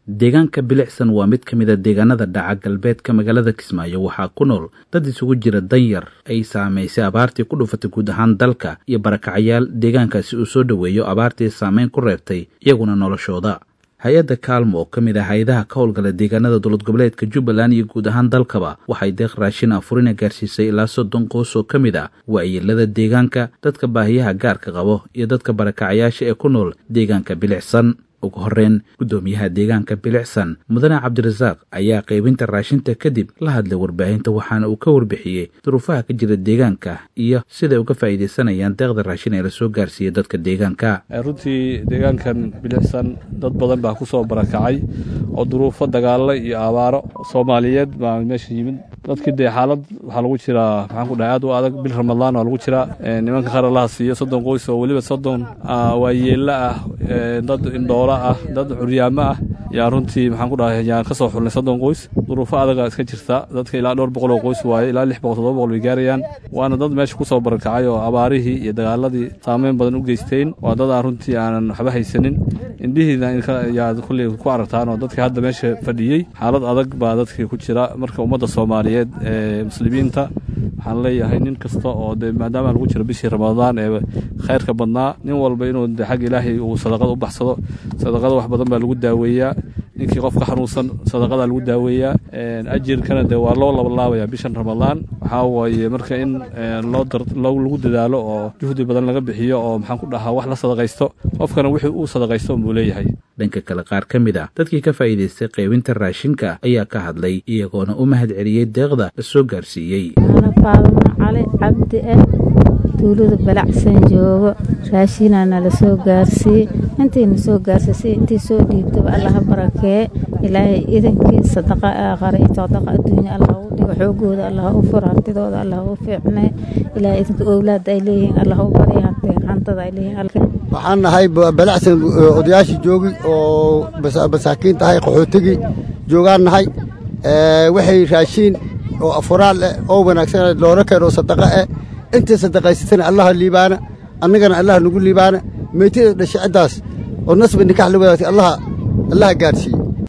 deegaanka bilicsan waa mid ka mid a deegaanada dhaca galbeedka magaalada kismaayo waxaa ku nool dad isugu jira danyar ay saamaysay abaartii ku dhufatay guud ahaan dalka iyo barakacayaal deegaankaasi uu soo dhoweeyo abaartii saameyn ku reebtay iyaguna noloshooda hay-adda kaalmo oo ka mid ah hay-adaha ka howlgala deegaanada dowlad goboleedka jubbaland iyo guud ahaan dalkaba waxay deeq raashin afurina gaarsiisay ilaa soddon qoys oo ka mid ah waayeelada deegaanka dadka baahiyaha gaarka qabo iyo dadka barakacayaasha ee ku nool deegaanka bilicsan ugu horreyn guddoomiyaha deegaanka bilicsan mudane cabdirasaaq ayaa qaybinta raashinta kadib la hadlay warbaahinta waxaana uu ka warbixiyey duruufaha ka jira deegaanka iyo siday uga faa'iidaysanayaan deeqda raashin ee lasoo gaarsiiyey dadka deegaanka runtii deegaankan bilicsan dad badan baa ku soo barakacay oo duruufo dagaalo iyo abaaro soomaaliyeed baa meesha yimid dadkii dee xaalad waxaa lagu jiraa maxaan ku dhahay aad u adag bil ramadaan waa lagu jiraa nimanka qaar allaha siiyo soddon qoys oo weliba soddon waayeello ah dad indhoolo ah dad curyaamo ah yaa runtii maxaan ku dhahay yaan ka soo xulnay soddon qoys duruufo adaga iska jirta dadka ilaa dhowr boqol oo qoys waaye ilaa lix boqol toddoba boqol bay gaarayaan waana dad meesha ku soo barakacay oo abaarihii iyo dagaaladii saameyn badan u geysteen waa dad aan runtii aanan waxba haysanin indhihiina yaad kulley ku aragtaan oo dadka hadda meesha fadhiyey xaalad adag baa dadkii ku jira marka ummadda soomaaliyeed ee muslimiinta waxaan leeyahay nin kasta oo de maadaama lagu jiro bishii ramadaan ee khayrka badnaa nin walba inuu de xagga ilaahay uu sadaqada u baxsado sadaqada wax badan baa lagu daaweeyaa ninkii qofka xanuunsan sadaqadaa lagu daaweeyaa ajirkana de waa loo labalaabaya bishan ramadaan waxaa waaye marka in loo lagu dadaalo oo juhdi badan laga bixiyo oo maxaan ku dhahaa wax la sadaqaysto qofkana wixii uu sadaqaysto buu leeyahay dhanka kale qaar ka mid ah dadkii ka faa'iidaystay qaybinta raashinka ayaa ka hadlay iyagoona u mahad celiyey deeqda la soo gaarsiiyey faadma cali cabdi ah tuulada balacsan joogo raashinaa nala soo gaarsiiyey intiina soo gaarsiisay intii soo dhiibtaba allaha barakee ilaahay idankii sadaqa aaqara iyo sadaqa adduunya allah u dhigo xoogooda allah u fur hantidooda allah u fiicnee ilaahay idinka owlaada ay leeyihiin allah u barya hanteen hantada ay leeyihiin waxaan nahay balacsan odayaashii joogi oo masaakiin tahay qaxootigii joogaan nahay waxay raashiin oo afuraal eh oo wanaagsan loola keeno sadaqa eh intay sadaqaysatana allaha liibaana annagana allaha nagu liibaana meetida dhashe ciddaas oo nasba nikax la wadaagtay allaha allaha gaadhsiiye